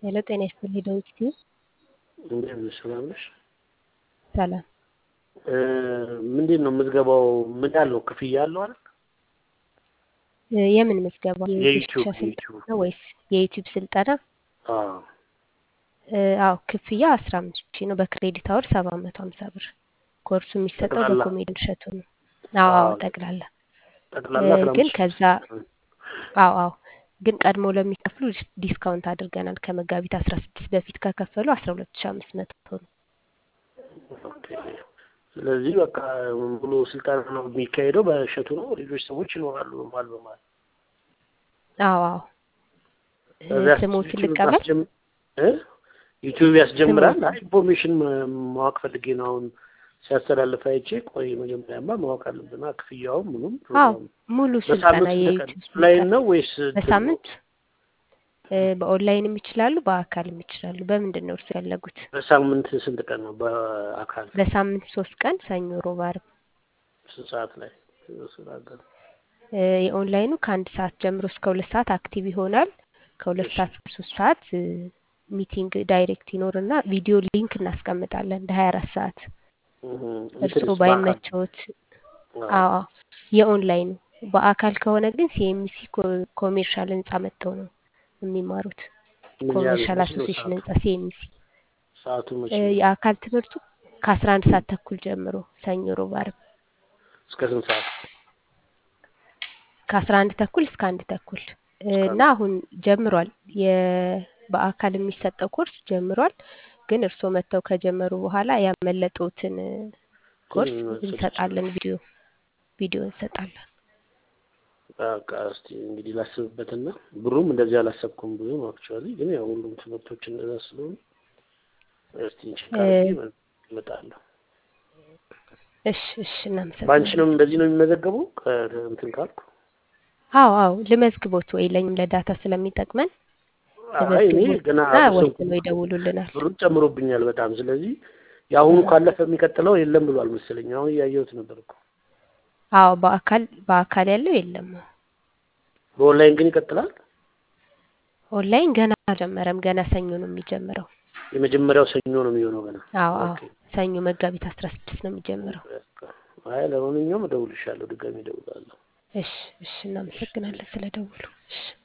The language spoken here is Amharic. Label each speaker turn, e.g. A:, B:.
A: ሄሎ ጤና ይስጥልኝ ዳዊት ቲዩብ
B: እንዴት ነሽ? ሰላም ነሽ?
A: ሰላም
B: እ ምንድን ነው ምዝገባው? ምን ያለው ክፍያ አለው አይደል?
A: እ የምን ምዝገባ
B: የዩቲዩብ
A: የዩቲዩብ ስልጠና
B: የዩቲዩብ
A: ነው ወይስ የዩቲዩብ ስልጠና?
B: አዎ
A: እ አዎ ክፍያ አስራ አምስት ሺህ ነው በክሬዲት አወር ሰባት መቶ ሀምሳ ብር ኮርሱ የሚሰጠው
B: ጠቅላላ
A: በኮሜዲ እሸቱ ነው። አዎ አዎ
B: አዎ
A: ጠቅላላ
B: ጠቅላላ
A: እ
B: አስራ
A: ግን
B: አምስት ሺህ
A: ከዛ አዎ አዎ ግን ቀድሞ ለሚከፍሉ ዲስ- ዲስካውንት አድርገናል ከመጋቢት አስራ ስድስት በፊት ከከፈሉ አስራ ሁለት ሺህ አምስት መቶ ነው።
B: ኦኬ። ስለዚህ በቃ ሙሉ ስልጠና ነው የሚካሄደው በእሸቱ ነው። ሌሎች ሰዎች ይኖራሉ በመሀል በመሀል
A: አዎ አዎ እ
B: ከዚያ
A: ስሞትን
B: ዩቲዩብ
A: ልቀበል
B: ታስጀም እ ዩቲዩብ ያስጀምራል።
A: ስሞትን
B: አይ ኢንፎርሜሽን ማ- ማወቅ ፈልጌ ነው አሁን ሲያስተላልፍ አይቼ፣ ቆይ መጀመሪያማ ማወቅ አለብና ክፍያውም ምኑም
A: አዎ
B: ፕሮግራሙ
A: ሙሉ ስልጠና
B: በሳምንት ስንት ቀን
A: የዩቲዩብ
B: ኦንላይን
A: ስልጠና
B: ነው ወይስ እንትን ነው?
A: በሳምንት እ በኦንላይንም ይችላሉ በአካልም ይችላሉ። በምንድን ነው እርሱ ያለጉት?
B: በሳምንት ስንት ቀን ነው? በአካል
A: በሳምንት ሶስት ቀን ሰኞ፣ ሮብ፣ ዓርብ።
B: ስንት ሰዓት ላይ ስራ ገር
A: እ የኦንላይኑ ከአንድ ሰዓት ጀምሮ እስከ ሁለት ሰዓት አክቲቭ ይሆናል። ከሁለት
B: እሺ
A: ሰዓት እስከ ሶስት ሰዓት እ ሚቲንግ ዳይሬክት ይኖርና ቪዲዮ ሊንክ እናስቀምጣለን ለሀያ አራት ሰዓት
B: እህ
A: እርስዎ
B: እንትንስ በአካል
A: ባይመቸዎት
B: አዎ
A: አዎ የኦንላይኑ በአካል ከሆነ ግን ሲኤምሲ ኮሜርሻል ህንጻ መጥተው ነው የሚማሩት።
B: ምን ያህል
A: ኮሜርሻል
B: መቼ ነው
A: አሶሲዬሽን
B: ሰዓቱ?
A: ህንጻ ሲኤምሲ።
B: ሰዓቱ መቼ
A: እ
B: ነው?
A: የአካል ትምህርቱ ከአስራ አንድ ሰዓት ተኩል ጀምሮ ሰኞ፣ ሮብ፣ ዓርብ
B: እስከ ስንት ሰዓት?
A: ከአስራ አንድ ተኩል እስከ አንድ ተኩል እ
B: እስከ
A: እና
B: አንድ
A: አሁን ጀምሯል። የ በአካል የሚሰጠው ኮርስ ጀምሯል። ግን እርስዎ መጥተው ከጀመሩ በኋላ ያመለጠዎትን እ ኮርስ
B: መውሰድ
A: እንሰጣለን።
B: ይችላል።
A: ቪዲዮ ቪዲዮ እንሰጣለን።
B: በቃ እስቲ እንግዲህ ላስብበትና ብሩም እንደዚህ አላሰብኩም ብዙም አክቹዋሊ፣ ግን ያው ሁሉም ትምህርቶች እንደዛ ስለሆኑ እስቲ ቼክ
A: እ
B: አድርጌ እመጣለሁ።
A: እሺ እሺ
B: በአንቺ
A: እናመሰግናለን።
B: ነው እንደዚህ ነው የሚመዘገበው ከእንትን ካልኩ?
A: አዎ አዎ ልመዝግቦት ወይ ለኝም ለዳታ ስለሚጠቅመን
B: አይ እኔ
A: ልመዝግቦት
B: ገና
A: እና
B: አልወሰንኩም
A: ወስነው ይደውሉልናል።
B: ብሩን ጨምሮብኛል በጣም። ስለዚህ የአሁኑ
A: እ
B: ካለፈ የሚቀጥለው የለም ብሏል መሰለኝ። አሁን እያየሁት ነበር እኮ።
A: አዎ በአካል በአካል ያለው የለም።
B: በኦንላይን ግን ይቀጥላል።
A: ኦንላይን ገና አልጀመረም። ገና ሰኞ ነው የሚጀምረው።
B: የመጀመሪያው ሰኞ ነው የሚሆነው ገና።
A: አዎ አዎ
B: ኦኬ
A: ሰኞ መጋቢት አስራ ስድስት ነው የሚጀምረው።
B: በቃ አይ ለማንኛውም እደውልልሻለሁ፣ ድጋሚ እደውላለሁ።
A: እሺ እሺ እናመሰግናለን ስለ ደውሉ። እሺ